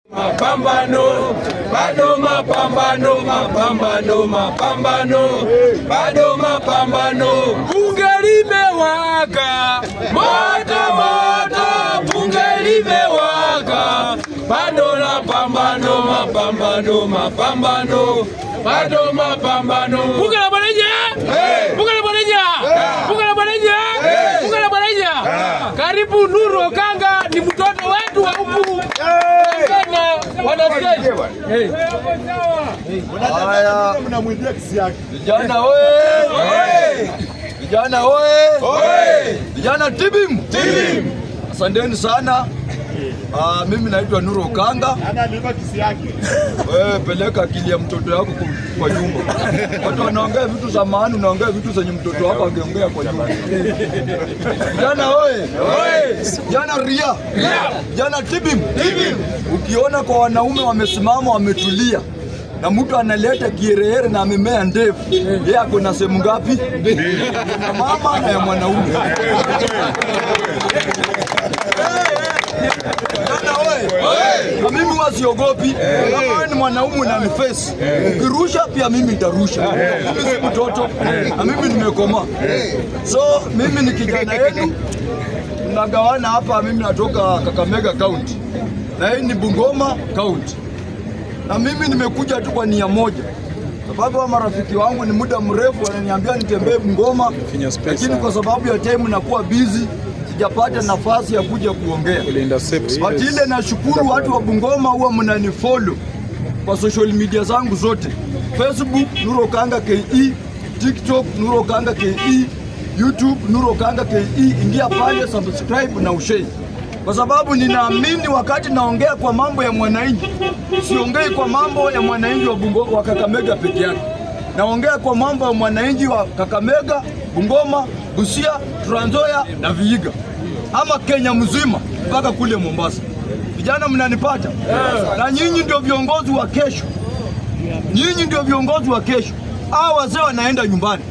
Mapambano, bado mapambano, mapambano, mapambano, bado mapambano. Bunge limewaka moto moto, bunge limewaka, bado la pambano, mapambano, mapambano, bado mapambano. Bunge la Bwanaija, bunge la Bwanaija, bunge la Bwanaija, bunge la Bwanaija. Karibu Nuru Okanga, ni mtoto wetu wa huku Kenya, wanasema Hey. Haya, vijana oye! Vijana oye! Vijana tibim! Asanteni sana. Ah, mimi naitwa Nuru Okanga. Wewe peleka akili ya mtoto yako ku- kwa nyumba. Watu wanaongea vitu za maana, unaongea vitu zenye mtoto wako angeongea kwa nyumba. Vijana oye! Vijana ria! Vijana tibim! Ukiona kwa wanaume wamesimama wametulia na mtu analeta kierehere na amemea ndevu, yeye ako na sehemu ngapi? Ya mama na ya mwanaume. Vijana oye! Na mimi wasiogopi, kama wewe ni mwanaume na ni face, ukirusha pia mimi nitarusha. Mimi si mtoto na mimi nimekomaa. So mimi ni kijana yenu, tunagawana hapa. Mimi natoka Kakamega County na hii ni Bungoma County, na mimi nimekuja tu kwa nia moja sababu wa marafiki wangu ni muda mrefu wananiambia nitembee Bungoma, lakini kwa sababu ya time nakuwa busy sijapata nafasi ya kuja kuongea. But ile nashukuru watu wa Bungoma huwa mnanifollow kwa social media zangu zote, Facebook Nuru Okanga KE, TikTok Nuru Okanga KE, YouTube Nuru Okanga KE. Ingia pale subscribe na ushare, kwa sababu ninaamini wakati naongea kwa mambo ya mwananchi, siongei kwa mambo ya mwananchi wa Bungoma wa Kakamega peke yake, naongea kwa mambo ya mwananchi wa Kakamega, Bungoma, Busia, Trans Nzoia na Vihiga ama Kenya mzima mpaka kule Mombasa. Vijana mnanipata? Na nyinyi ndio viongozi wa kesho, nyinyi ndio viongozi wa kesho. Hawa wazee wanaenda nyumbani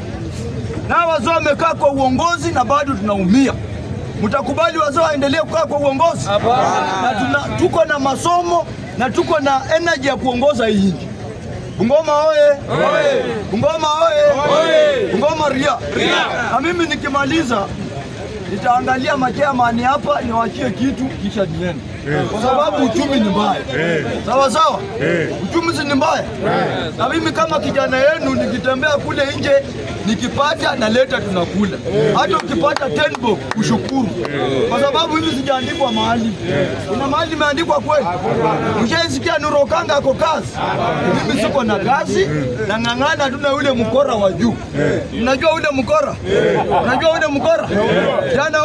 na hawa wazee wamekaa kwa uongozi na bado tunaumia. Mtakubali wazee waendelee kukaa kwa uongozi? Na tuna, tuko na masomo na tuko na energy ya kuongoza hii nchi. Bungoma oye! Bungoma oye! Bungoma ria! Na mimi nikimaliza nitaangalia machairman hapa niwachie kitu kisha niende, kwa sababu uchumi ni mbaya. Sawa sawa, uchumi si ni mbaya. Na mimi kama kijana yenu nikitembea kule nje nikipata naleta tunakula, hata ukipata tenbo ushukuru, kwa sababu hivi sijaandikwa mahali. Kuna mahali imeandikwa kweli? Mshaisikia Nuru Okanga ako kazi, mimi siko na kazi, nang'ang'ana tu na yule mkora wa juu. Mnajua ule mkora? Unajua ule mkora? Jana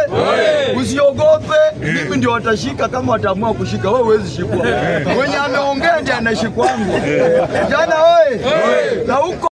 wewe usiogope, mimi ndio watashika kama wataamua kushika. Wewe huwezi shikwa, mwenye ameongea ndiye anashikwangwa. Jana wewe na huko